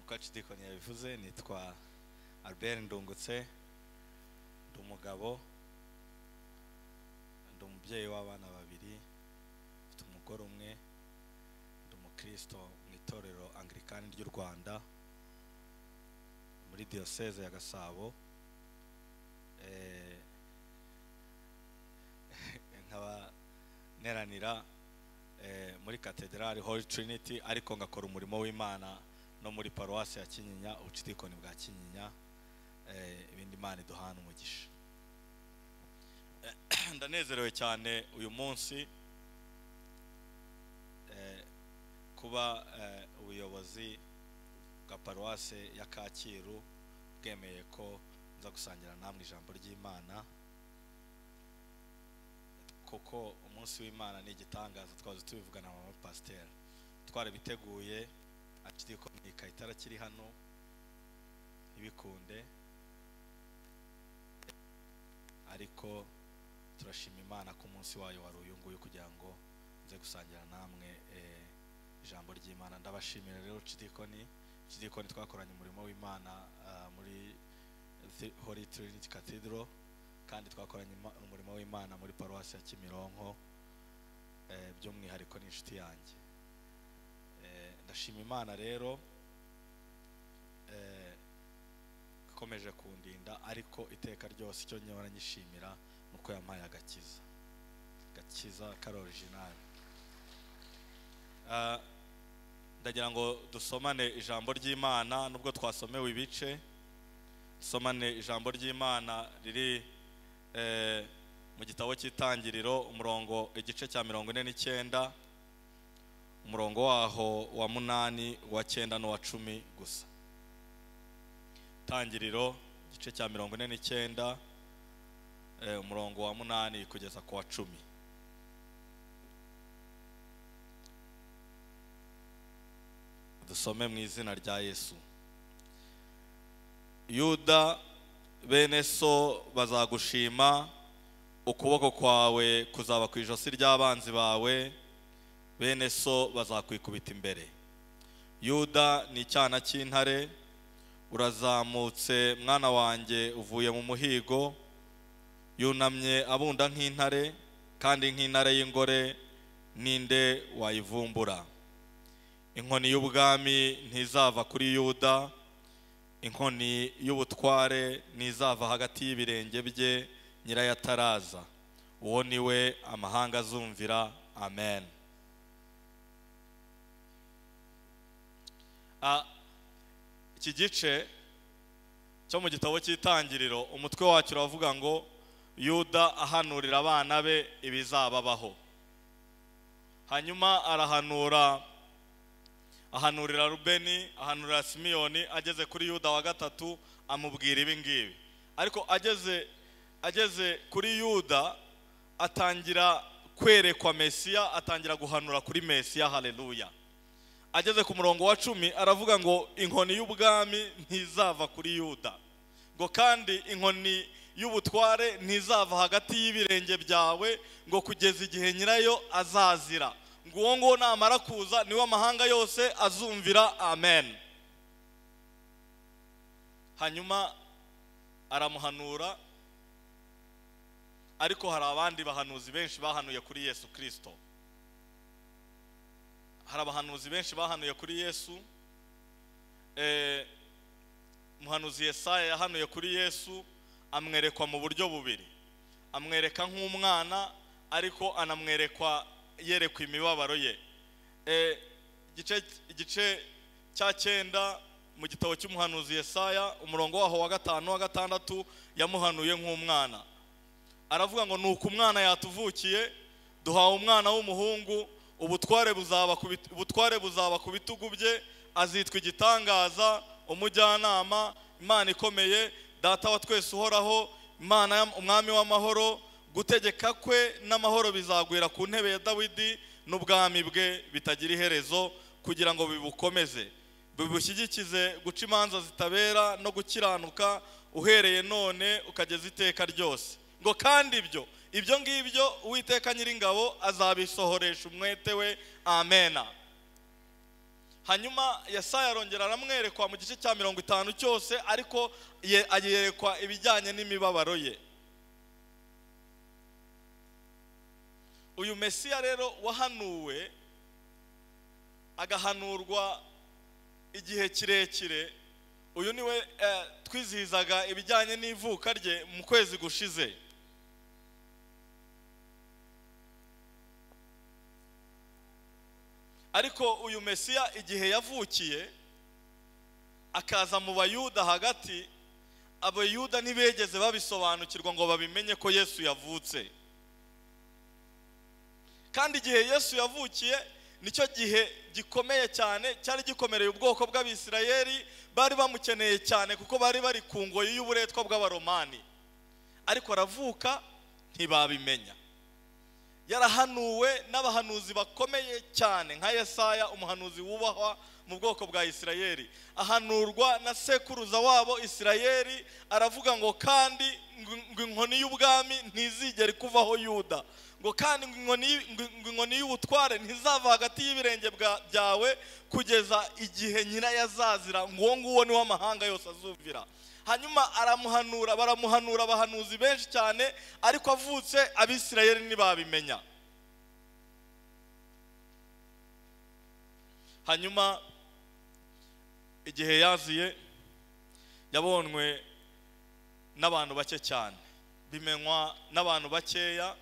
uko Cidikoni yabivuze nitwa Albert Ndungutse ndi umugabo ndi umubyeyi w'abana babiri mfite umugore umwe ndi umukristo mu itorero anglikani ry'u Rwanda muri diyoseze ya Gasabo Eh, nkaba neranira eh, muri katedrali Holy Trinity ariko ngakora umurimo w'Imana no muri paruwasi ya Kinyinya ubucidikoni bwa Kinyinya eh, ibindi Imana iduhana umugisha ndanezerewe cyane uyu munsi eh, kuba eh, ubuyobozi bwa paruwase ya Kacyiru bwemeye ko nza gusangira namwe ijambo ry'Imana kuko umunsi w'Imana ni igitangaza twazi tubivugana na mama pasiteri twarabiteguye akiri komika itara kiri hano ibikunde ariko turashima imana ko umunsi wayo wari uyu nguyu kugira ngo nze gusangira namwe eh, ijambo ry'imana ndabashimira rero cidikoni cidikoni twakoranye umurimo w'imana ah, muri Thi- holy trinity cathedral kandi twakoranye ima- umurimo w'imana muri paruwasi ya kimironko eh, by'umwihariko n'inshuti yanjye Eh, ndashima imana rero eh, ikomeje kundinda ariko iteka ryose icyo nyora nyishimira ni uko yampaye agakiza gakiza kari orijinali Ah, ndagira ngo dusomane ijambo ry'imana nubwo twasomewe ibice dusomane ijambo ry'imana riri eh, mu gitabo cy'itangiriro umurongo igice cya mirongo ine n'icyenda umurongo waho wa munani uwa cyenda n'uwa cumi gusa tangiriro igice cya mirongo ine n'icyenda eh, umurongo wa munani kugeza ku wa cumi dusome mu izina rya yesu yuda bene so bazagushima ukuboko kwawe kuzaba ku ijosi ry'abanzi bawe bene so bazakwikubita imbere yuda ni icyana cy'intare urazamutse mwana wanjye uvuye mu muhigo yunamye abunda nk'intare kandi nk'intare y'ingore ninde wayivumbura inkoni y'ubwami ntizava kuri yuda inkoni y'ubutware ntizava hagati y'ibirenge bye nyirayataraza uwo ni we amahanga azumvira amen Ah, iki gice cyo mu gitabo cy'itangiriro umutwe wacyo uravuga ngo yuda ahanurira abana be ibizababaho hanyuma arahanura ahanurira rubeni ahanurira simiyoni ageze kuri yuda wa gatatu amubwira ibi ngibi ariko ageze ageze kuri yuda atangira kwerekwa mesiya atangira guhanura kuri mesiya haleluya ageze ku murongo wa cumi aravuga ngo inkoni y'ubwami ntizava kuri yuda ngo kandi inkoni y'ubutware ntizava hagati y'ibirenge byawe ngo kugeza igihe nyirayo azazira ngo uwo nguwo namara kuza niwe amahanga yose azumvira amen hanyuma aramuhanura ariko hari abandi bahanuzi benshi bahanuye kuri yesu kirisito hari abahanuzi benshi bahanuye kuri yesu Eh, umuhanuzi yesaya yahanuye kuri yesu amwerekwa mu buryo bubiri amwereka nk'umwana ariko anamwerekwa yerekwa imibabaro ye Eh, igice igice cya cyenda mu gitabo cy'umuhanuzi yesaya umurongo waho wa gatanu wa gatandatu yamuhanuye nk'umwana aravuga ngo nuko umwana yatuvukiye duhawe umwana w'umuhungu ubutware buzaba ku bit- ubutware buzaba ku bitugu bye azitwa igitangaza umujyanama imana ikomeye data wa twese uhoraho imana y'am- umwami w'amahoro gutegeka kwe n'amahoro bizagwira ku ntebe ya dawidi n'ubwami bwe bitagira iherezo kugira ngo bibukomeze bibushyigikize guca imanza zitabera no gukiranuka uhereye none ukageza iteka ryose ngo kandi ibyo ibyo ngibyo uwiteka nyiringabo azabisohoresha umwete we amena hanyuma yesaya arongera aramwerekwa mu gice cya mirongo itanu cyose ariko ye- ayerekwa ibijyanye n'imibabaro ye uyu mesiya rero wahanuwe agahanurwa igihe kirekire uyu niwe eh, twizihizaga ibijyanye n'ivuka rye mu kwezi gushize ariko uyu mesiya igihe yavukiye akaza mu bayuda hagati abayuda ntibegeze babisobanukirwa ngo babimenye ko yesu yavutse kandi igihe yesu yavukiye nicyo gihe gikomeye cyane cyari gikomereye ubwoko bw'abisirayeli bari bamukeneye cyane kuko bari bari ku ngoyi y'uburetwa bw'abaromani ariko aravuka ntibabimenya yarahanuwe n'abahanuzi bakomeye cyane nka yesaya umuhanuzi wubahwa mu bwoko bwa isirayeli ahanurwa na sekuruza wabo isirayeli aravuga ngo kandi ngo- ngo inkoni y'ubwami ntizigere ikuvaho yuda ngo kandi ngo inkoni y- ngo- ngo inkoni y'ubutware ntizava hagati y'ibirenge bwa- byawe kugeza igihe nyina yazazira ngo uwo nguwo niwo amahanga yose azumvira hanyuma aramuhanura baramuhanura abahanuzi benshi cyane ariko avutse abisirayeli ntibabimenya hanyuma igihe yaziye yabonwe n'abantu bake cyane bimenywa n'abantu bakeya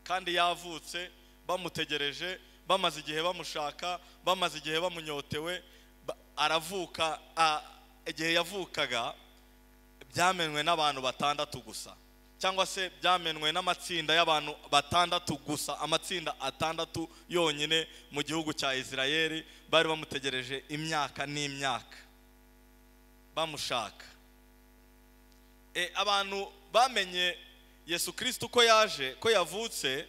kandi yavutse bamutegereje bamaze igihe bamushaka bamaze igihe bamunyotewe ba- aravuka a- igihe yavukaga byamenwe n'abantu batandatu gusa cyangwa se byamenwe n'amatsinda y'abantu batandatu gusa amatsinda atandatu yonyine mu gihugu cya isirayeli bari bamutegereje imyaka n'imyaka bamushaka e, abantu bamenye yesu kirisito ko yaje ko yavutse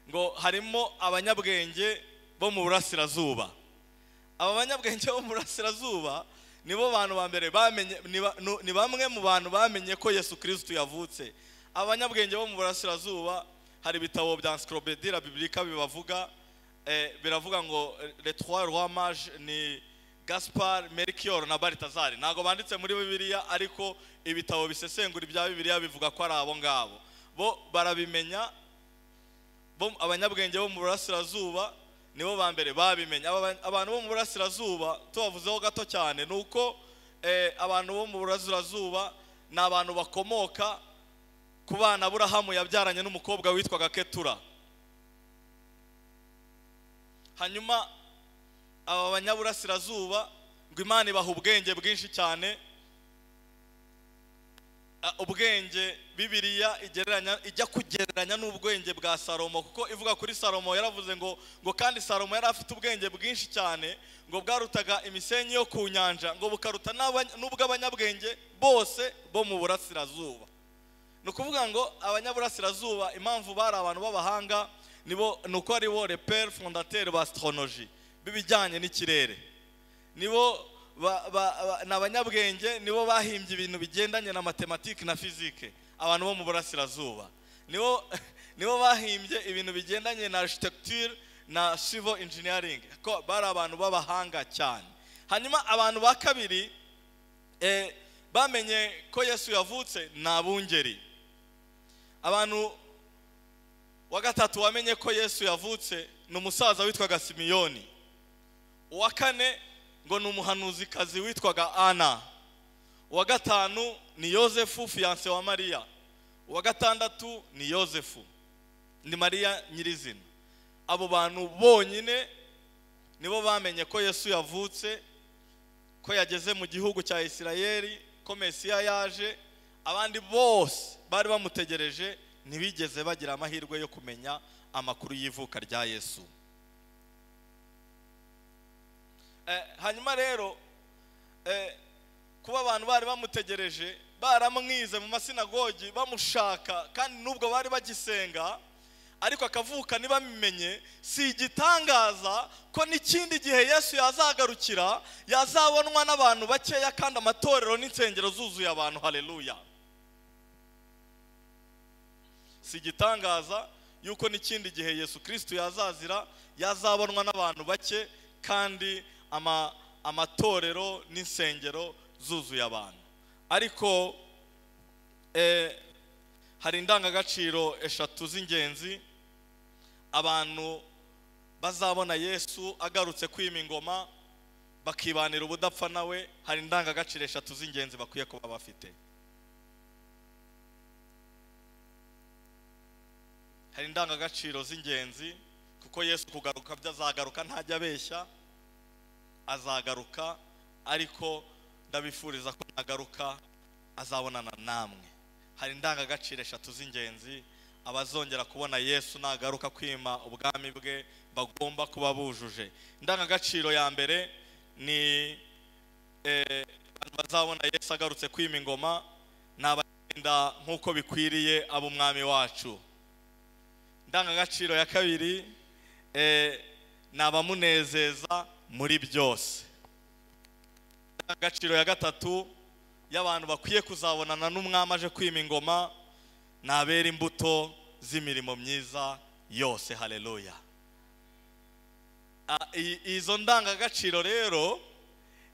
ngo harimo abanyabwenge bo mu burasirazuba aba banyabwenge bo mu burasirazuba nibo bantu ba mbere bamenye ni ba- nu- ni bamwe mu bantu bamenye ko yesu kirisito yavutse abanyabwenge bo mu burasirazuba hari ibitabo bya encyclopédie la biblique bibavuga eh, biravuga ngo eh, les trois rois mages ni gaspard melchior na baltazar ntabwo banditse muri bibiliya ariko ibitabo bisesengura ibya bibiliya bivuga ko ari abo ngabo bo barabimenya bo abanyabwenge bo mu burasirazuba nibo ba mbere babimenya Aba- abantu bo mu burasirazuba tubavuzeho gato cyane ni uko eh, abantu bo mu burasirazuba ni abantu bakomoka ku bana burahamu yabyaranye n'umukobwa witwaga ketura hanyuma aba banyaburasirazuba ngo imana ibaha ubwenge bwinshi cyane Ah, ubwenge bibiriya igereranya ijya kugereranya n'ubwenge bwa salomo kuko ivuga kuri salomo yaravuze ngo ngo kandi salomo yari afite ubwenge bwinshi cyane ngo bwarutaga imisenyi yo ku nyanja ngo bukaruta n'abanya- n'ubw'abanyabwenge bose bo mu burasirazuba ni ukuvuga ngo abanyaburasirazuba impamvu bari abantu b'abahanga nibo ni uko ari bo repere fondateri ba sitoronoji b'ibijyanye n'ikirere nibo ba- ba- ba- ni abanyabwenge nibo bahimbye ibintu bigendanye na matematike na fizike abantu bo mu burasirazuba nibo nibo bahimbye ibintu bigendanye na architecture na civil engineering ko bari abantu b'abahanga cyane hanyuma abantu ba kabiri eh, bamenye ko yesu yavutse ni abungeri abantu wa gatatu wamenye ko yesu yavutse ni umusaza witwaga simiyoni uwa kane ngo ni umuhanuzikazi witwaga ana uwa gatanu ni yosefu fiyanse wa mariya uwa gatandatu ni yosefu ni mariya nyirizina abo bantu bonyine nibo bamenye ko yesu yavutse ko yageze mu gihugu cya isirayeli ko mesiya yaje abandi bose bari bamutegereje ntibigeze bagira amahirwe yo kumenya amakuru y'ivuka rya yesu Eh, hanyuma rero eh, kuba abantu bari bamutegereje baramwize mu masinagogi bamushaka kandi nubwo bari bagisenga ariko akavuka ntibabimenye si igitangaza ko n'ikindi gihe yesu yazagarukira yazabonwa n'abantu bakeya kandi amatorero n'insengero zuzuye abantu haleluya si igitangaza yuko n'ikindi gihe yesu kirisito yazazira yazabonwa n'abantu bake kandi ama- amatorero n'insengero zuzuye abantu ariko eh, hari indangagaciro eshatu z'ingenzi abantu bazabona yesu agarutse kwima ingoma bakibanira ubudapfa nawe hari indangagaciro eshatu z'ingenzi bakwiye kuba bafite hari indangagaciro z'ingenzi kuko yesu kugaruka byo azagaruka ntajya abeshya azagaruka ariko ndabifuriza ko nagaruka azabonana namwe hari indangagaciro eshatu z'ingenzi abazongera kubona yesu nagaruka kwima ubwami bwe bagomba kuba bujuje indangagaciro ya mbere ni eh, abantu bazabona yesu agarutse kwima ingoma ni abagenda nk'uko bikwiriye ab'umwami wacu indangagaciro ya kabiri eh, ni abamunezeza muri byose indangagaciro ya gatatu y'abantu bakwiye kuzabonana n'umwami aje kwima ingoma ni abera imbuto z'imirimo myiza yose haleluya Ah, i- izo ndangagaciro rero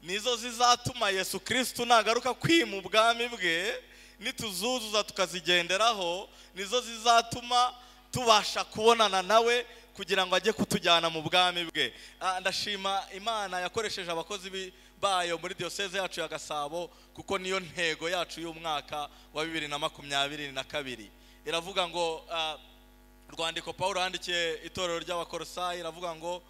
nizo zizatuma yesu kristo nagaruka kwima ubwami bwe nituzuzuza tukazigenderaho nizo zizatuma tubasha kubonana nawe kugira ngo ajye kutujyana mu bwami bwe Ah, ndashima imana yakoresheje abakozi bi- bayo muri diyoseze yacu ya gasabo kuko niyo ntego yacu y'umwaka wa bibiri na makumyabiri na kabiri iravuga ngo ah, urwandiko paul yandikiye itorero ry'abakorosayi iravuga ngo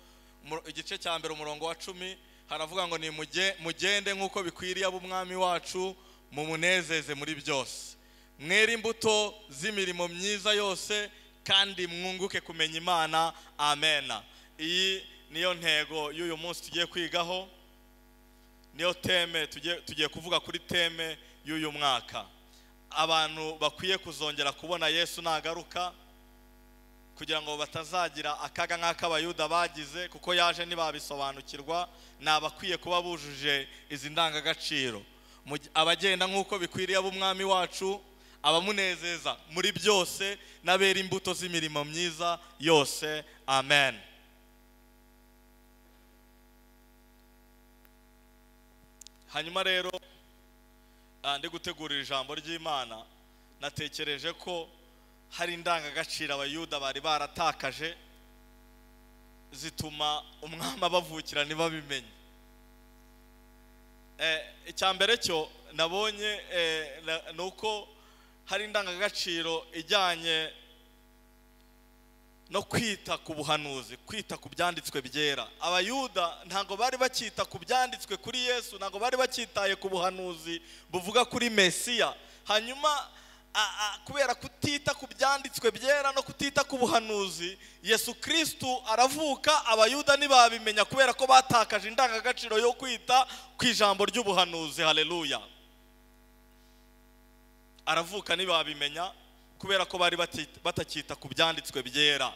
mu- igice cya mbere umurongo wa cumi haravuga ngo ni muge- mugende nk'uko bikwiriye ab'umwami wacu mumunezeze muri byose mwere imbuto z'imirimo myiza yose kandi mwunguke kumenya imana amena iyi niyo ntego y'uyu munsi tugiye kwigaho niyo teme tugiye tugiye kuvuga kuri teme y'uyu mwaka abantu bakwiye kuzongera kubona yesu nagaruka kugira ngo batazagira akaga nk'ak'abayuda bagize kuko yaje ntibabisobanukirwa ni abakwiye kuba bujuje izi ndangagaciro Mu gi- abagenda nk'uko bikwiriye ab'umwami wacu abamunezeza muri byose n'abera imbuto z'imirimo myiza yose amen hanyuma rero ah, ndi gutegurira ijambo ry'imana natekereje ko hari indangagaciro abayuda bari baratakaje zituma umwami abavukira ntibabimenye Eh, icya mbere cyo nabonye eh, na- ni uko hari indangagaciro ijyanye no kwita ku buhanuzi kwita ku byanditswe byera abayuda ntabwo bari bakita ku byanditswe kuri yesu ntabwo bari bakitaye ku buhanuzi buvuga kuri mesiya hanyuma a- a- kubera kutita ku byanditswe byera no kutita ku buhanuzi yesu kristu aravuka abayuda ntibabimenya kubera ko batakaje indangagaciro yo kwita ku ijambo ry'ubuhanuzi haleluya aravuka ntibabimenya kubera ko bari bati- batakita ku byanditswe byera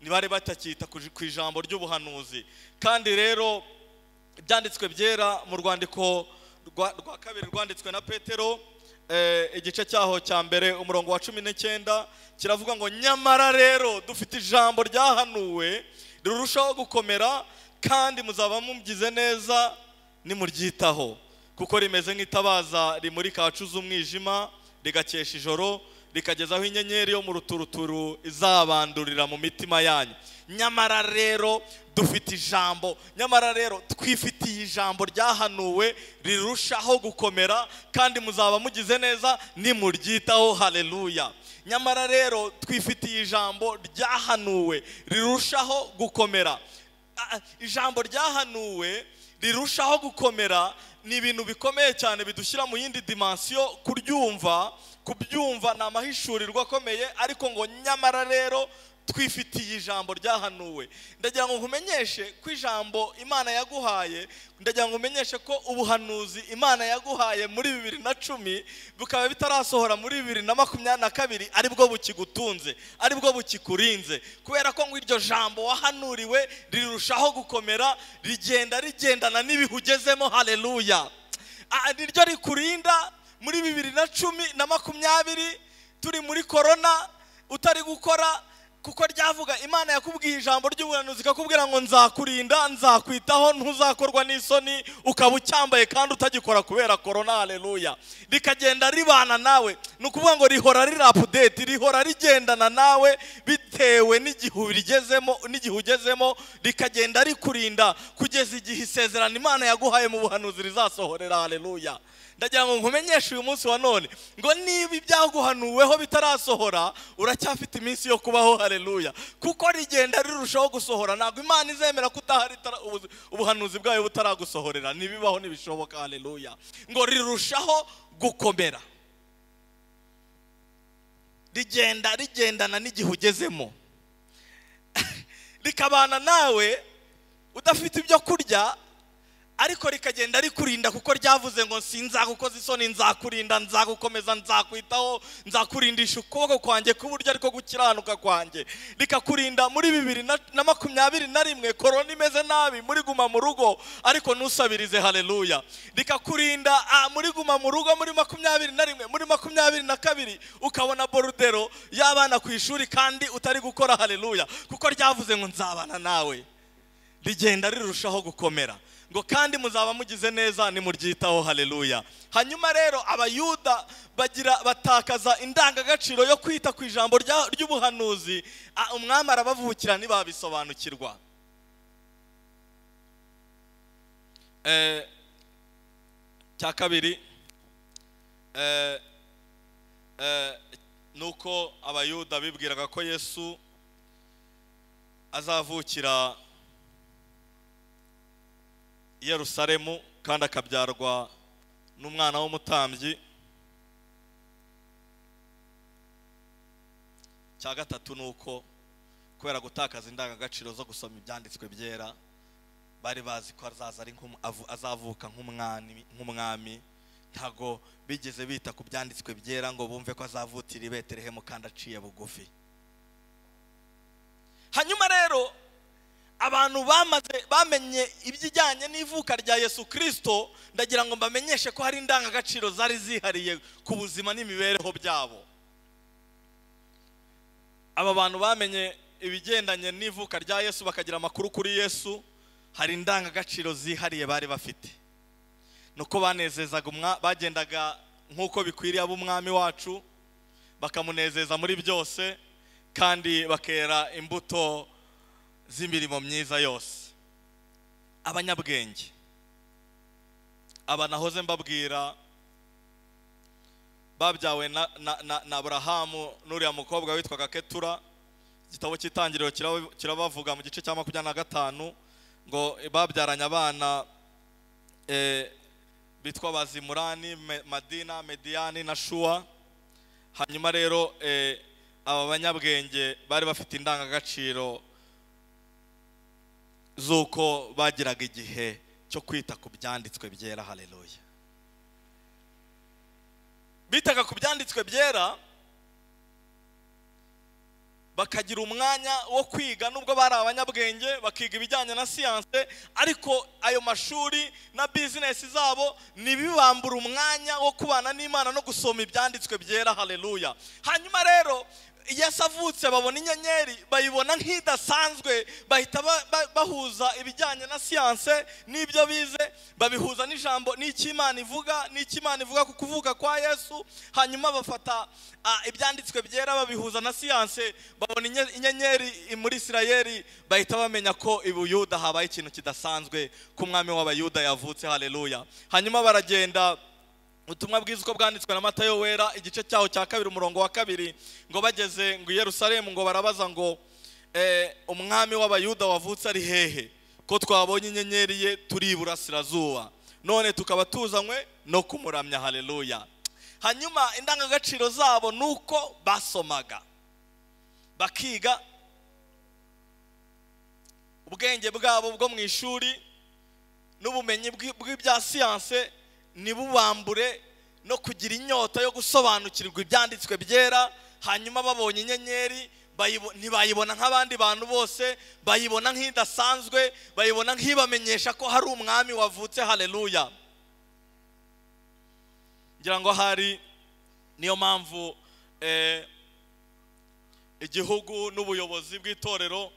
ntibari batakita ku ku ijambo ry'ubuhanuzi kandi rero ibyanditswe byera mu rwandiko rwa rwa kabiri rwanditswe na petero eh, igice cyaho cya mbere umurongo wa cumi n'icyenda kiravuga ngo nyamara rero dufite ijambo ryahanuwe rirushaho gukomera kandi muzaba mubyize neza nimuryitaho kuko rimeze nk'itabaza rimurika ahacuze umwijima rigakesha ijoro rikagezaho inyenyeri yo mu ruturuturu izabandurira mu mitima yanyu nyamara rero dufite ijambo nyamara rero twifitiye ijambo ryahanuwe rirushaho gukomera kandi muzaba mugize neza nimuryitaho haleluya nyamara rero twifitiye ijambo ryahanuwe rirushaho gukomera Ah, ijambo ryahanuwe rirushaho gukomera ni ibintu bikomeye cyane bidushyira mu yindi dimansiyo kuryumva kubyumva ni amahishurirwa akomeye ariko ngo nyamara rero twifitiye ijambo ryahanuwe ndagira ngo nkumenyeshe ko ijambo imana yaguhaye ndagira ngo nkumenyeshe ko ubuhanuzi imana yaguhaye muri bibiri na cumi bukaba bitarasohora muri bibiri na makumyabiri na kabiri aribwo bukigutunze aribwo bukikurinze kubera ko ngo iryo jambo wahanuriwe rirushaho gukomera rigenda rigendana n'ibihe ugezemo haleluya Ah, niryo rikurinda muri bibiri na cumi na makumyabiri turi muri korona utari gukora kuko ryavuga imana yakubwiye ijambo ry'ubuhanuzi ikakubwira ngo nzakurinda nzakwitaho ntuzakorwa n'isoni ukaba ucyambaye kandi utagikora kubera korona hareruya rikagenda ribana nawe ni ukuvuga ngo rihora rirapudeti rihora rigendana nawe bitewe n'igihu rigezemo n'igihe ugezemo rikagenda rikurinda kugeza igihe isezerano imana yaguhaye mu buhanuzi rizasohorera hareruya ndagira ngo nkumenyeshe uyu munsi wa none ngo niba ibyaguhanuweho bitarasohora uracyafite iminsi yo kubaho hareruya kuko rigenda rirushaho gusohora ntabwo imana izemera ko utaha ritara- ubu- ubuhanuzi bwayo butaragusohorera ntibibaho ntibishoboka hareruya ngo rirushaho gukomera rigenda rigendana n'igihe ugezemo rikabana nawe udafite ibyo kurya ariko rikagenda rikurinda kuko ryavuze ngo sinzagukoza isoni nzakurinda nzagukomeza nzakwitaho nzakurindisha ukuboko kwanjye k'uburyo ariko gukiranuka kwanjye rikakurinda muri bibiri na- na makumyabiri na rimwe korona imeze nabi muri guma mu rugo ariko ntusabirize hareruya rikakurinda ah, muri guma mu rugo muri makumyabiri na rimwe muri makumyabiri na kabiri ukabona borudero y'abana ku ishuri kandi utari gukora hareruya kuko ryavuze ngo nzabana nawe rigenda rirushaho gukomera ngo kandi muzaba mugize neza nimuryitaho haleluya hanyuma rero abayuda bagira batakaza indangagaciro yo kwita ku ijambo rya- ry'ubuhanuzi Ah, umwami arabavukira ntibabisobanukirwa Eh, cya kabiri eh, eh, ni uko abayuda bibwiraga ko yesu azavukira i yerusalemu kandi akabyarwa n'umwana w'umutambyi cya gatatu ni uko kubera gutakaza indangagaciro zo gusoma ibyanditswe byera bari bazi ko azaza ari nk'umu- avu- azavuka nk'umwami nk'umwami ntago bigeze bita ku byanditswe byera ngo bumve ko azavutira i betelehemu kandi aciye bugufi hanyuma rero abantu bamaze bamenye ibijyanye n'ivuka rya yesu kirisito ndagira ngo mbamenyeshe ko hari indangagaciro zari zihariye ku buzima n'imibereho byabo aba bantu bamenye ibigendanye n'ivuka rya yesu bakagira amakuru kuri yesu hari indangagaciro zihariye bari bafite ni uko banezezaga umwa- bagendaga nk'uko bikwiriye ab'umwami wacu bakamunezeza muri byose kandi bakera imbuto z'imirimo myiza yose abanyabwenge aba nahoze mbabwira babyawe na, na, na, na aburahamu n'uriya mukobwa witwaga ketura igitabo cy'itangiriro kiraba- kirabavuga mu gice cya makumyabiri na gatanu ngo babyaranye abana eh, bitwa bazimurani Me- madina mediyani na shuwa hanyuma rero eh, aba banyabwenge bari bafite indangagaciro z'uko bagiraga igihe cyo kwita ku byanditswe byera hareruya bitaga ku byanditswe byera bakagira umwanya wo kwiga nubwo bari abanyabwenge bakiga ibijyanye na siyanse ariko ayo mashuri na bizinesi zabo ntibibambura umwanya wo kubana n'imana no gusoma ibyanditswe byera hareruya hanyuma rero yesu avutse babona inyenyeri bayibona nk'idasanzwe bahita ba- ba- bahuza ibijyanye na siyanse n'ibyo bize babihuza n'ijambo n'icy'imana ivuga n'icy'imana ivuga ku kuvuka kwa yesu hanyuma bafata ah, ibyanditswe byera babihuza na siyanse babona inye- inyenyeri i- muri isirayeli bahita bamenya ko i buyuda habaye ikintu kidasanzwe ko umwami w'abayuda yavutse hareruya hanyuma baragenda ubutumwa bwiza uko bwanditswe na matayo wera igice cyaho cya kabiri umurongo wa kabiri ngo bageze ngo i yerusalemu ngo barabaza ngo eh, umwami w'abayuda wavutse ari hehe ko twabonye inyenyeri ye turi iburasirazuba none tukaba tuzanywe no kumuramya hareruya hanyuma indangagaciro zabo ni uko basomaga bakiga ubwenge bwabo bwo mu ishuri n'ubumenyi bw'i- bw'ibya siyanse ntibubambure no kugira inyota yo gusobanukirwa ibyanditswe byera hanyuma babonye inyenyeri bayibo- ntibayibona nk'abandi bantu bose bayibona nk'idasanzwe bayibona nk'ibamenyesha ko hari umwami wavutse hareruya ngira ngo hari niyo mpamvu eh, igihugu n'ubuyobozi bw'itorero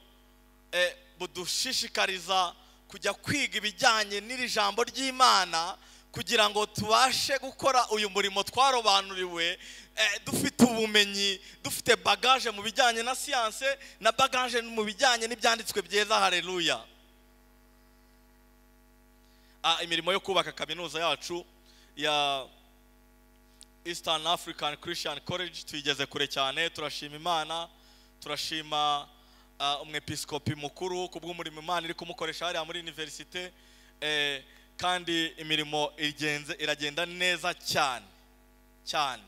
eh, budushishikariza kujya kwiga ibijyanye n'iri jambo ry'imana kugira ngo tubashe gukora uyu murimo twarobanuriwe eh, dufite ubumenyi dufite bagaje mu bijyanye na siyanse na bagaje mu bijyanye n'ibyanditswe byiza hareruya Ah, imirimo yo kubaka kaminuza yacu ya Eastern African Christian College tuyigeze kure cyane turashima imana turashima ah, umwepiskopi mukuru ku bw'umurimo imana iri kumukoresha hariya muri universite eh, kandi imirimo igenze iragenda neza cyane cyane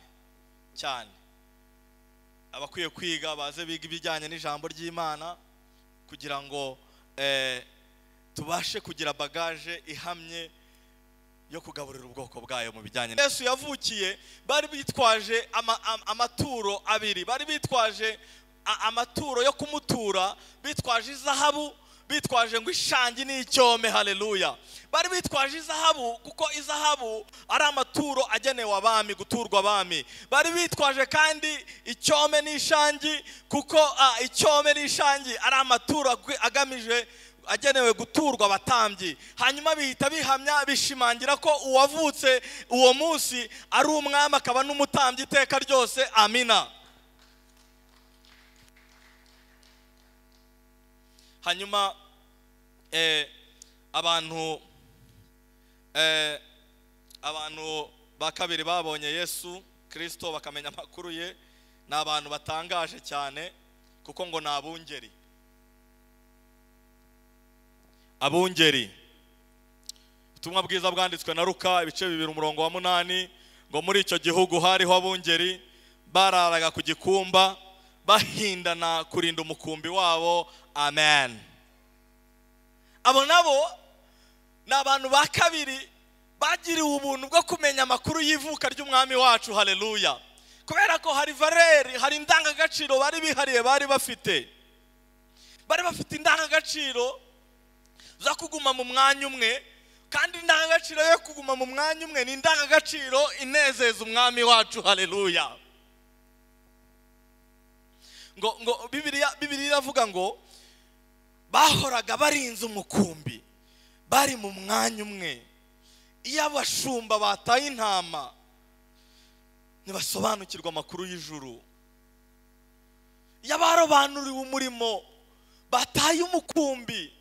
cyane abakwiye kwiga baze biga ibijyanye n'ijambo ry'imana kugira ngo eh, tubashe kugira bagaje ihamye yo kugaburira ubwoko bwayo mu bijyanye na- yesu yavukiye bari bitwaje ama- am- amaturo abiri bari bitwaje a- amaturo yo kumutura bitwaje izahabu bitwaje ngo ishangi n'icyome haleluya bari bitwaje izahabu kuko izahabu ari amaturo agenewe abami guturwa abami bari bitwaje kandi icyome n'ishangi kuko ah, icyome n'ishangi ari amaturo agwi- agamije agenewe guturwa abatambyi hanyuma bihita bihamya bishimangira ko uwavutse uwo munsi ari umwami akaba n'umutambyi iteka ryose amina hanyuma eh, abantu eh, abantu ba kabiri babonye yesu kirisito bakamenya amakuru ye ni abantu batangaje cyane kuko ngo ni abungeri abungeri ubutumwa bwiza bwanditswe na ruka ibice bibiri umurongo wa munani ngo muri icyo gihugu hariho abungeri bararaga ku gikumba bahindana kurinda umukumbi wabo amen abo nabo ni abantu ba kabiri bagiriwe ubuntu bwo kumenya amakuru y'ivuka ry'umwami wacu haleluya kubera ko hari valeri hari indangagaciro bari bihariye bari bafite bari bafite indangagaciro zo kuguma mu mwanya umwe kandi indangagaciro yo kuguma mu mwanya umwe ni indangagaciro inezeza umwami wacu haleluya ngo ngo bibiriya bibiriya iravuga ngo bahoraga barinze umukumbi bari mu mwanya umwe iyo abashumba bataye intama ntibasobanukirwa amakuru y'ijuru iyo abarobanuriwe umurimo bataye umukumbi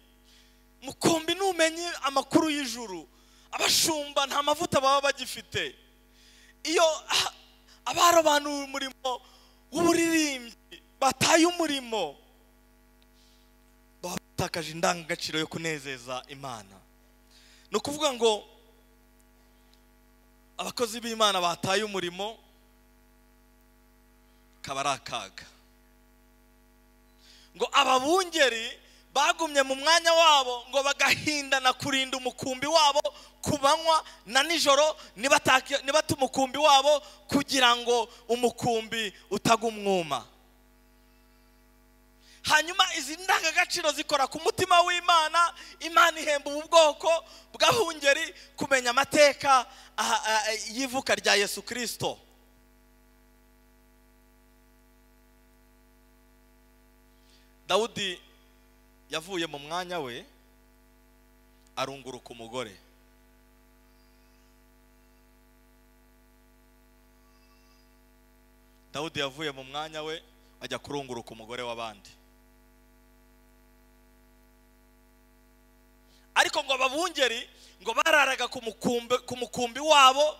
mukumbi numenye amakuru y'ijuru abashumba nta mavuta baba bagifite iyo ah, abarobanuye umurimo w'uburirimbyi bataye umurimo baba batakaje indangagaciro yo kunezeza imana ni ukuvuga ngo abakozi b'imana bataye umurimo kaba ari akaga ngo ababungeri bagumye mu mwanya wabo ngo bagahindana kurinda umukumbi wabo ku manywa na nijoro nibatake- nibata umukumbi wabo kugira ngo umukumbi utagumwuma hanyuma izi ndangagaciro zikora ku mutima w'imana imana ihemba ubu bwoko bw'abungeri kumenya amateka ah, ah, y'ivuka rya yesu kirisito dawudi yavuye mu mwanya we arunguruka umugore dawudi yavuye mu mwanya we ajya kurunguruka umugore w'abandi ariko ngo ababungeri ngo bararaga ku mukumbi, ku mukumbi wabo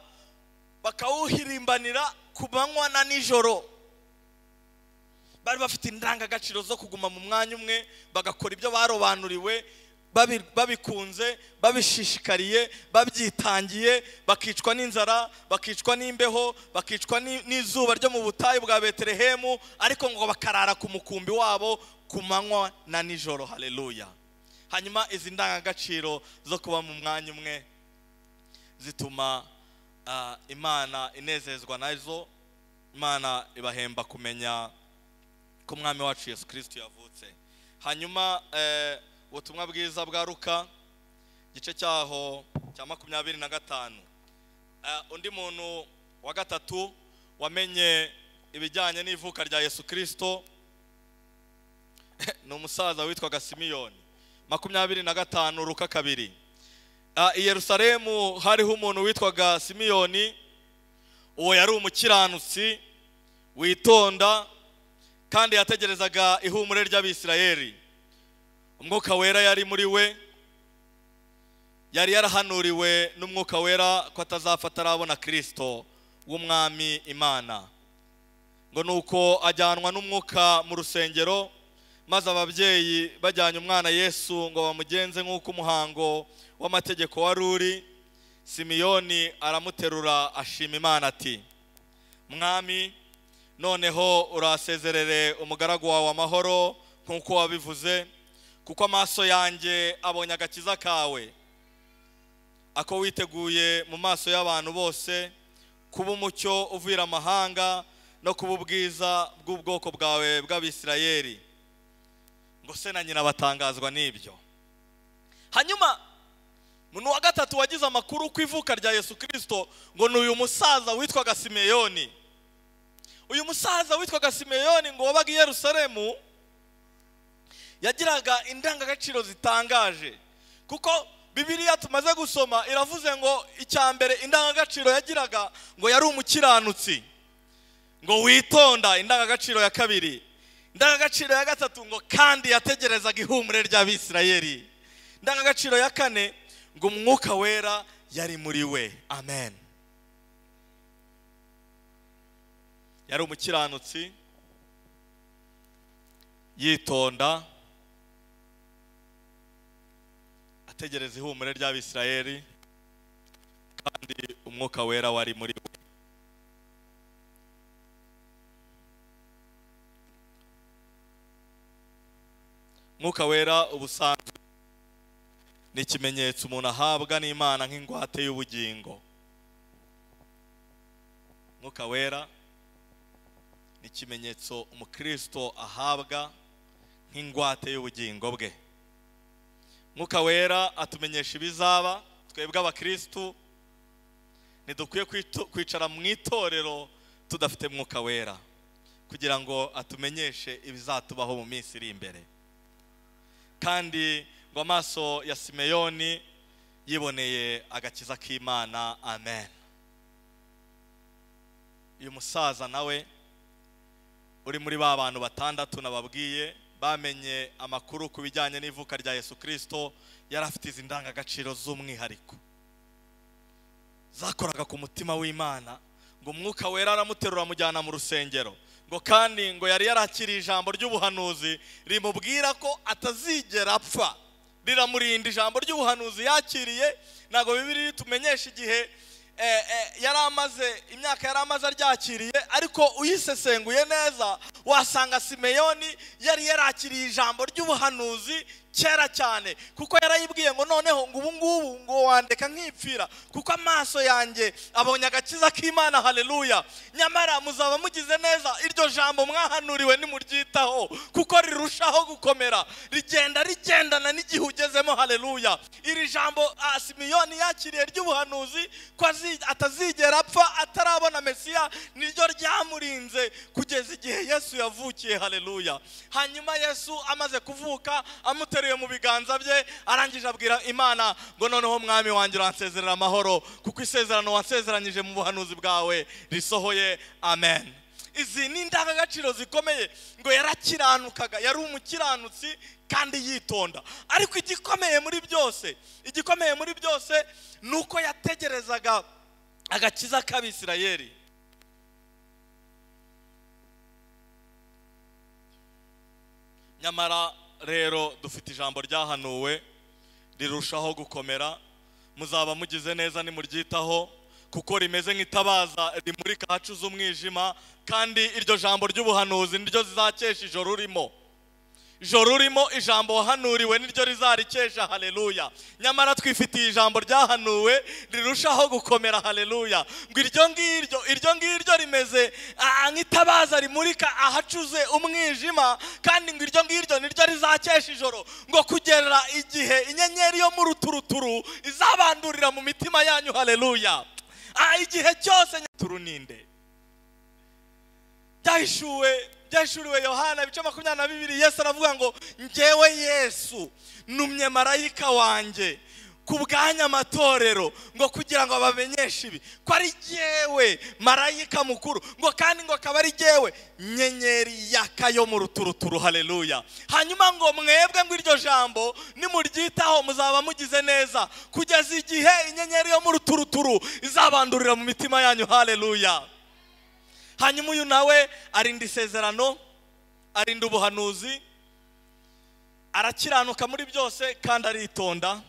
bakawuhirimbanira ku manywa na nijoro bari bafite indangagaciro zo kuguma mu mwanya umwe bagakora ibyo barobanuriwe babi- babikunze babishishikariye babyitangiye bakicwa n'inzara bakicwa n'imbeho bakicwa ni- n'izuba ryo mu butayu bwa betelehemu ariko ngo bakarara ku mukumbi wabo ku manywa na nijoro haleluya hanyuma izi ndangagaciro zo kuba mu mwanya umwe zituma ah, imana inezezwa nazo imana ibahemba kumenya ko umwami wacu yesu kirisito yavutse hanyuma eh, ubutumwa bwiza bwa ruka igice cyaho cya makumyabiri na gatanu Eh, undi muntu wa gatatu wamenye ibijyanye n'ivuka rya yesu kirisito ni umusaza witwaga simiyoni makumyabiri na gatanu ruka kabiri Ah, i yerusalemu hariho umuntu witwaga simiyoni uwo yari umukiranutsi witonda kandi yategerezaga ihumure ry'abisirayeli umwuka wera yari muri we yari yarahanuriwe n'umwuka wera ko atazapfa atarabona kirisito w'umwami imana ngo ni uko ajyanwa n'umwuka mu rusengero maze ababyeyi bajyanye umwana yesu ngo bamugenze nk'uko umuhango w'amategeko wari uri simiyoni aramuterura ashima imana ati mwami noneho urasezerere umugaragu wawe amahoro nk'uko wabivuze kuko amaso yanjye abonye agakiza kawe ako witeguye mu maso y'abantu bose kuba umucyo uvira amahanga no kuba ubwiza bw'ubwoko bwawe bw'abisirayeli ngo se na nyina batangazwa n'ibyo hanyuma umuntu wa gatatu wagize amakuru ku ivuka rya yesu kirisito ngo ni uyu musaza witwaga simeyoni uyu musaza witwaga simeyoni ngo wabaga i yerusalemu yagiraga indangagaciro zitangaje kuko bibiliya tumaze gusoma iravuze ngo icya mbere indangagaciro yagiraga ngo yari umukiranutsi ngo witonda indangagaciro ya kabiri indangagaciro ya gatatu ngo kandi yategerezaga ihumure ry'abisirayeli indangagaciro ya kane ngo umwuka wera yari muri we amen yari umukiranutsi yitonda ategereza ihumure ry'abisirayeli kandi umwuka wera wari muri we umwuka wera ubusanzwe ni ikimenyetso umuntu ahabwa n'imana nk'ingwate y'ubugingo umwuka wera ni ikimenyetso umukristo ahabwa nk'ingwate y'ubugingo bwe umwuka wera atumenyesha ibizaba twebwe abakristu ntidukwiye kwito- kwicara mu itorero tudafite mwuka wera kugira ngo atumenyeshe ibizatubaho mu minsi iri imbere kandi ngo amaso ya simeyoni yiboneye agakiza k'imana amen uyu musaza nawe uri muri ba bantu batandatu nababwiye bamenye amakuru ku bijyanye n'ivuka rya yesu kirisito yari afite izi ndangagaciro z'umwihariko zakoraga ku mutima w'imana ngo umwuka wera aramuterura amujyana mu rusengero ngo kandi ngo yari yarakiriye ijambo ry'ubuhanuzi rimubwira ko atazigera apfa riramurinda ijambo ry'ubuhanuzi yakiriye ntabwo bibiri tumenyesha igihe eh, eh, yari amaze imyaka yari amaze aryakiriye ariko uyisesenguye neza wasanga simeyoni yari yarakiriye ijambo ry'ubuhanuzi kera cyane kuko yarayibwiye ngo noneho ngo ubu ngubu ngo wandeka nkipfira kuko amaso yanjye abonye agakiza k'imana haleluya nyamara muzaba mugize neza iryo jambo mwahanuriwe nimuryitaho kuko rirushaho gukomera rigenda rigendana n'igihe ugezemo haleluya iri jambo ah, simiyoni yakiriye ry'ubuhanuzi ko azi- atazigera apfa atarabona mesiya niryo ryamurinze kugeza igihe yesu yavukiye haleluya hanyuma yesu amaze kuvuka amuteruye mu biganza bye arangije abwira imana ngo noneho mwami wanjye uransezerera amahoro kuko isezerano wansezeranyije mu buhanuzi bwawe risohoye amen izi ni indangagaciro zikomeye ngo yarakiranukaga yari umukiranutsi kandi yitonda ariko igikomeye muri byose igikomeye muri byose ni uko yategerezaga agakiza k'abisirayeli nyamara rero dufite ijambo ryahanuwe rirushaho gukomera muzaba mugize neza nimuryitaho kuko rimeze nk'itabaza rimurika hacuze umwijima kandi iryo jambo ry'ubuhanuzi niryo zizakesha ijoro urimo ijoro urimo ijambo wahanuriwe niryo rizarikesha haleluya nyamara twifitiye ijambo ryahanuwe rirushaho gukomera haleluya ngo iryo ngiryo iryo ngiryo rimeze ah, nk'itabaza rimurika ahacuze umwijima kandi ngo iryo ngiryo niryo rizakesha ijoro ngo kugera igihe inyenyeri yo mu ruturuturu izabandurira mu mitima yanyu haleluya Ah, igihe cyose turuninde byahishuriwe byahishuriwe yohana ibice makumyabiri na bibiri yesu aravuga ngo ngewe yesu numye marayika wanjye ku bwanya amatorero ngo kugira ngo abamenyeshe ibi ko ari jyewe marayika mukuru ngo kandi ngo akaba ari jyewe nyenyeri yaka yo mu ruturuturu haleluya hanyuma ngo mwebwe ngo iryo jambo nimuryitaho muzaba mugize neza kugeza igihe inyenyeri yo mu ruturuturu izabandurira mu mitima yanyu haleluya hanyuma uyu nawe arinda isezerano arinda ubuhanuzi arakiranuka muri byose kandi aritonda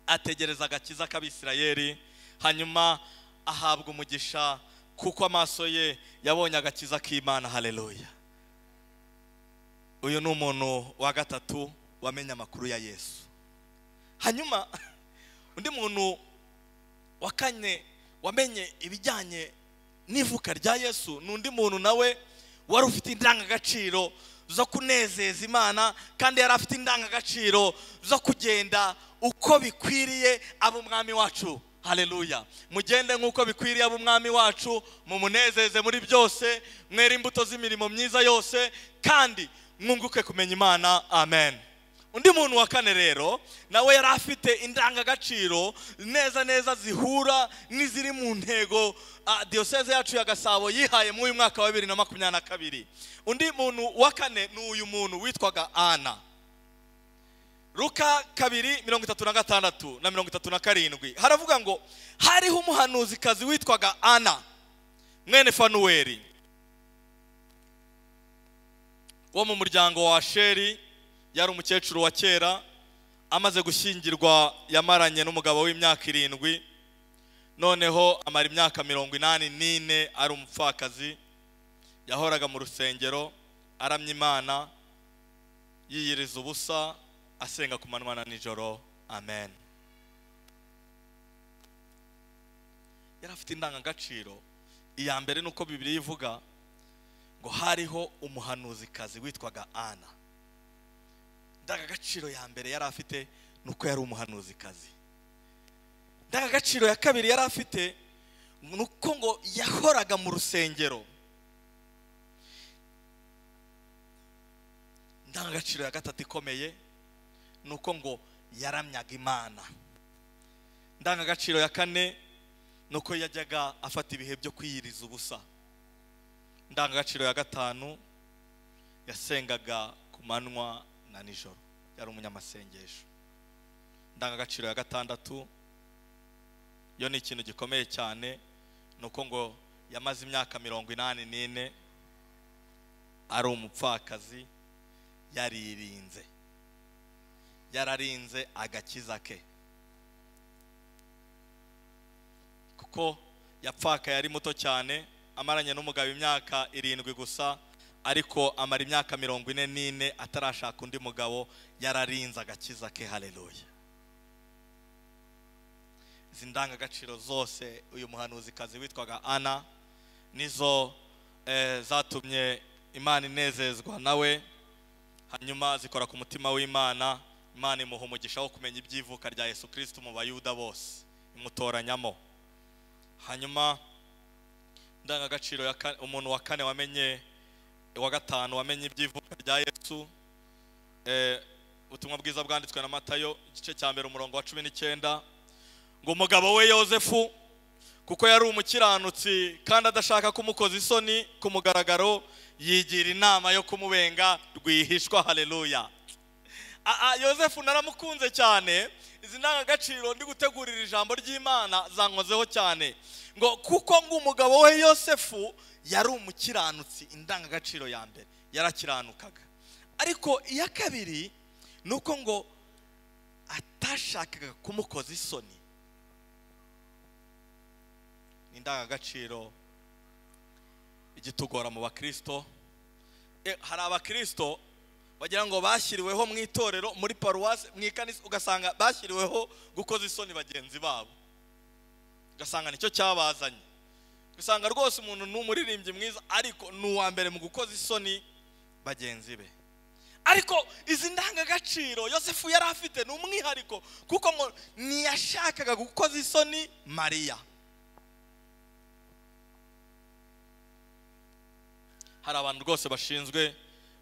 ategereza agakiza k'abisirayeri hanyuma ahabwa umugisha kuko amaso ye yabonye agakiza k'imana haleluya uyu ni umuntu wa gatatu wamenye amakuru ya yesu hanyuma undi muntu wa kane wamenye ibijyanye n'ivuka rya yesu ni undi muntu nawe wari ufite indangagaciro zo kunezeza imana kandi yari afite indangagaciro zo kugenda uko bikwiriye aba umwami wacu haleluya mugende nk'uko bikwiriye aba umwami wacu mumunezeze muri byose mwere imbuto z'imirimo myiza yose kandi mwunguke kumenya imana amen undi muntu wa kane rero nawe yari afite indangagaciro neza neza zihura n'iziri mu ntego ah, diyoseze yacu ya gasabo yihaye muri uyu mwaka wa bibiri na makumyabiri na kabiri undi muntu wa kane ni uyu muntu witwaga ana luka kabiri mirongo itatu na gatandatu na mirongo itatu na karindwi haravuga ngo hariho umuhanuzikazi witwaga ana mwene fanuweli wo mu muryango wa sheri yari umukecuru wa kera amaze gushyingirwa yamaranye n'umugabo w'imyaka irindwi noneho amara imyaka mirongo inani n'ine ari umupfakazi yahoraga mu rusengero aramya imana yiyiriza ubusa asenga ku manywa na nijoro amen yari afite indangagaciro iya mbere ni uko bibiri ivuga ngo hariho umuhanuzikazi witwaga ana indangagaciro ya mbere yari afite ni uko yari umuhanuzikazi indangagaciro ya kabiri yari afite ni uko ngo yahoraga mu rusengero indangagaciro ya gatatu ikomeye ni uko ngo yaramyaga imana indangagaciro ya kane ni uko yajyaga afata ibihe byo kwiyiriza ubusa indangagaciro ya gatanu yasengaga ku manywa na nijoro yari umunyamasengesho indangagaciro ya gatandatu yo ni ikintu gikomeye cyane ni uko ngo yamaze imyaka mirongo inani n'ine ari umupfakazi yaririnze yararinze agakiza ke kuko yapfaka yari muto cyane amaranye n'umugabo imyaka irindwi gusa ariko amara imyaka mirongo ine n'ine atarashaka undi mugabo yararinze agakiza ke haleluya izi ndangagaciro zose uyu muhanuzikazi witwaga ana nizo eh, zatumye imana inezezwa nawe hanyuma zikora ku mutima w'imana imana imuha umugisha wo kumenya iby'ivuka rya yesu kirisiti mu bayuda bose imutoranyamo hanyuma indangagaciro ya ka- umuntu wa kane wamenye wa gatanu wamenye iby'ivuka rya yesu eh, ubutumwa bwiza bwanditswe na matayo igice cya mbere umurongo wa cumi n'icyenda ngo umugabo we yosefu kuko yari umukiranutsi kandi adashaka kumukoza isoni ku mugaragaro yigira inama yo kumubenga rwihishwa haleluya aha yosefu naramukunze cyane izi ndangagaciro ndi gutegurira ijambo ry'imana zankozeho cyane ngo kuko ngo umugabo we yosefu yari umukiranutsi indangagaciro ya mbere yarakiranukaga ariko iya kabiri ni uko ngo atashakaga kumukoza isoni ni indangagaciro igitugora mu bakirisito Eh, hari abakirisito bagira ngo bashyiriweho mu itorero muri paruwasi mu ikanisa ugasanga bashyiriweho gukoza isoni bagenzi babo ugasanga nicyo cyabazanye ugasanga rwose umuntu ni umuririmbyi mwiza ariko ni uwa mbere mu gukoza isoni bagenzi be ariko izi ndangagaciro yosefu yari afite ni umwihariko kuko ngo ntiyashakaga gukoza isoni mariya hari abantu rwose bashinzwe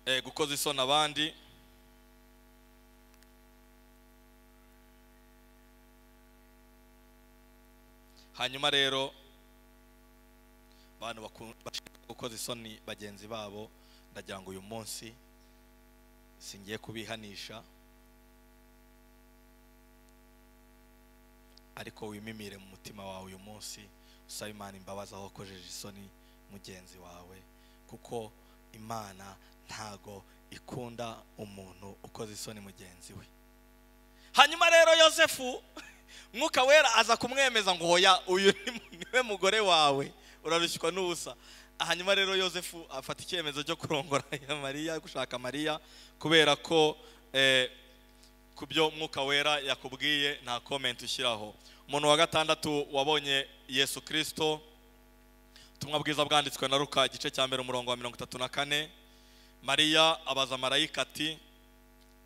eh, gukoza isoni abandi hanyuma rero abantu baku- bashinzwe gukoza isoni bagenzi babo ndagira ngo uyu munsi singiye kubihanisha ariko wimimire mu mutima wawe uyu munsi usaba imana imbabazi aho wakojeje isoni mugenzi wawe kuko imana ntago ikunda umuntu ukoze isoni mugenzi we hanyuma rero yosefu mwuka wera aza kumwemeza ngo hoya uyu ni- niwe mugore wawe urarushywa n'ubusa hanyuma rero yosefu afata icyemezo cyo kurongora mariya gushaka mariya kubera ko eh, ku byo mwuka wera yakubwiye nta komenti ushyiraho umuntu wa gatandatu wabonye yesu kirisito ubutumwa bwiza bwanditswe na ruka igice cya mbere umurongo wa mirongo itatu na kane mariya abaza marayika ati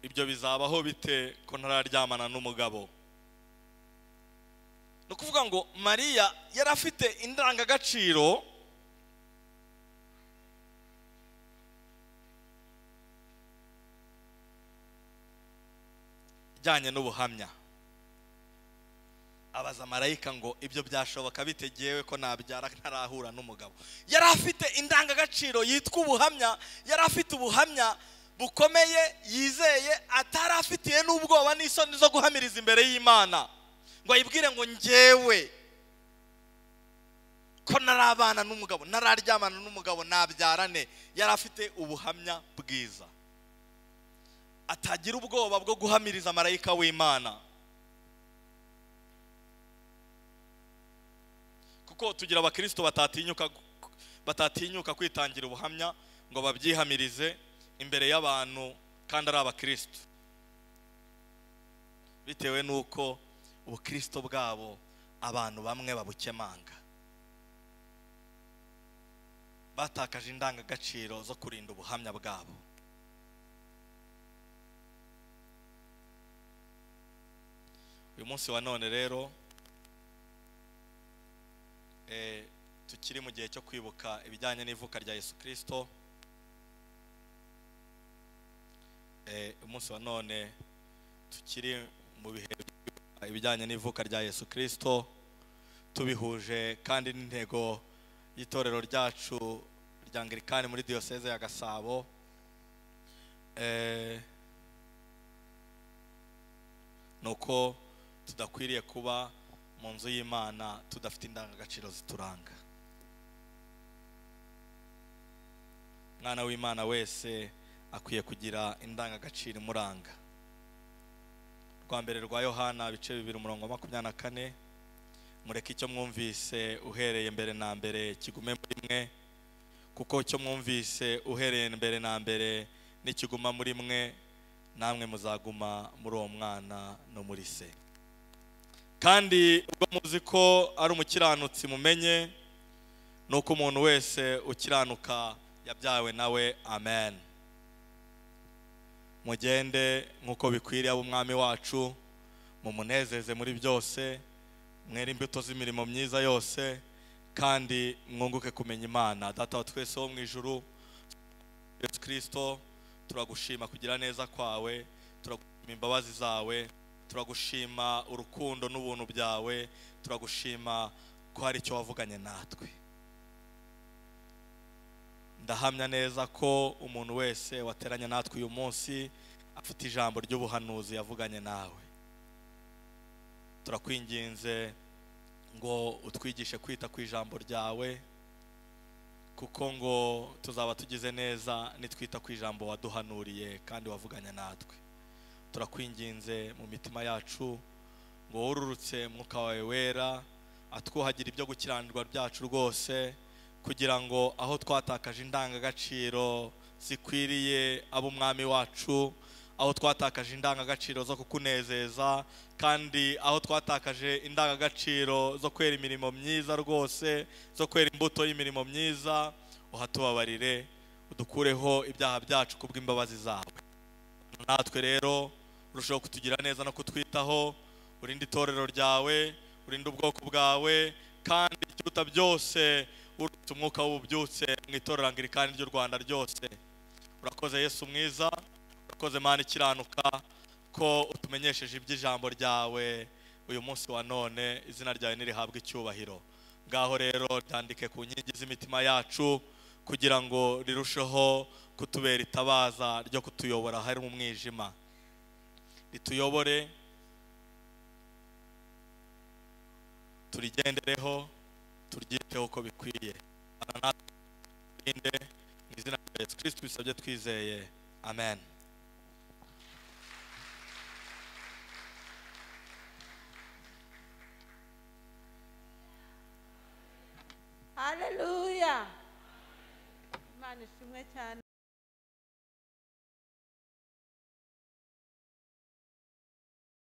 ibyo bizabaho bite ko ntararyamana n'umugabo ni ukuvuga ngo mariya yari afite indangagaciro ijyanye n'ubuhamya abaza marayika ngo ibyo byashoboka bitegewe ko nabyara ntarahura n'umugabo yari afite indangagaciro yitwa ubuhamya yari afite ubuhamya bukomeye yizeye atari afitiye n'ubwoba n'isoni zo guhamiriza imbere y'imana ngo ayibwire ngo ngewe ko narabana n'umugabo nararyamana n'umugabo nabyarane yari afite ubuhamya bwiza atagira ubwoba bwo guhamiriza marayika w'imana kuko tugira abakristo batatinyuka batatinyuka kwitangira ubuhamya ngo babyihamirize imbere y'abantu kandi ari abakristo bitewe n'uko ubukristo bwabo abantu bamwe babukemanga batakaje indangagaciro zo kurinda ubuhamya bwabo uyu munsi wa none rero eh, tukiri mu gihe cyo kwibuka ibijyanye n'ivuka rya yesu kirisito Eh, umunsi wa none tukiri mu bihe byo kwibuka ibijyanye n'ivuka rya yesu kirisito tubihuje kandi n'intego y'itorero ryacu rya angirikani muri diyoseze ya gasabo eh, ni uko tudakwiriye kuba mu nzu y'imana tudafite indangagaciro zituranga mwana w'imana wese akwiye kugira indangagaciro imuranga rwa mbere rwa yohana bice bibiri umurongo wa makumyabiri na kane mureke icyo mwumvise uhereye mbere na mbere kigume muri mwe kuko icyo mwumvise uhereye mbere na mbere nikiguma muri mwe namwe muzaguma muri uwo mwana no muri se kandi ubwo muzi ko ari umukiranutsi mumenye ni uko umuntu wese ukiranuka yabyawe nawe amen mugende nk'uko bikwiriye ab'umwami wacu mumunezeze muri byose mwere imbuto z'imirimo myiza yose kandi mwunguke kumenya imana data wa twese wo mu ijuru yesu kirisito turagushima kugira neza kwawe turagushima imbabazi zawe turagushima urukundo n'ubuntu byawe turagushima ko hari icyo wavuganye natwe ndahamya neza ko umuntu wese wateranye natwe uyu munsi afite ijambo ry'ubuhanuzi yavuganye nawe turakwinginze ngo utwigishe kwita ku ijambo ryawe kuko ngo tuzaba tugize neza nitwita ku ijambo waduhanuriye kandi wavuganye natwe turakwinginze mu mitima yacu ngo wururutse mwuka wawe wera atwuhagira ibyo gukiranirwa byacu rwose kugira ngo aho twatakaje indangagaciro zikwiriye ab'umwami wacu aho twatakaje indangagaciro zo kukunezeza kandi aho twatakaje indangagaciro zo kwera imirimo myiza rwose zo kwera imbuto y'imirimo myiza uhatubabarire udukureho ibyaha byacu kubw'imbabazi zawe natwe rero urushaho kutugira neza no kutwitaho urinde itorero ryawe urinde ubwoko bwawe kandi ikiruta byose uretse umwuka w'ububyutse mu itorero angirikani ry'u rwanda ryose urakoze yesu mwiza urakoze mana ikiranuka ko utumenyesheje iby'ijambo ryawe uyu munsi wa none izina ryawe ntirihabwe icyubahiro ngaho rero ryandike ku nkingi z'imitima yacu kugira ngo rirusheho kutubera itabaza ryo kutuyobora hari mu mwijima rituyobore turigendereho turyiteho uko bikwiye Bana natwe turinde mu izina rya yesu kirisiti bisabye twizeye amen haleluya imana ishimwe cyane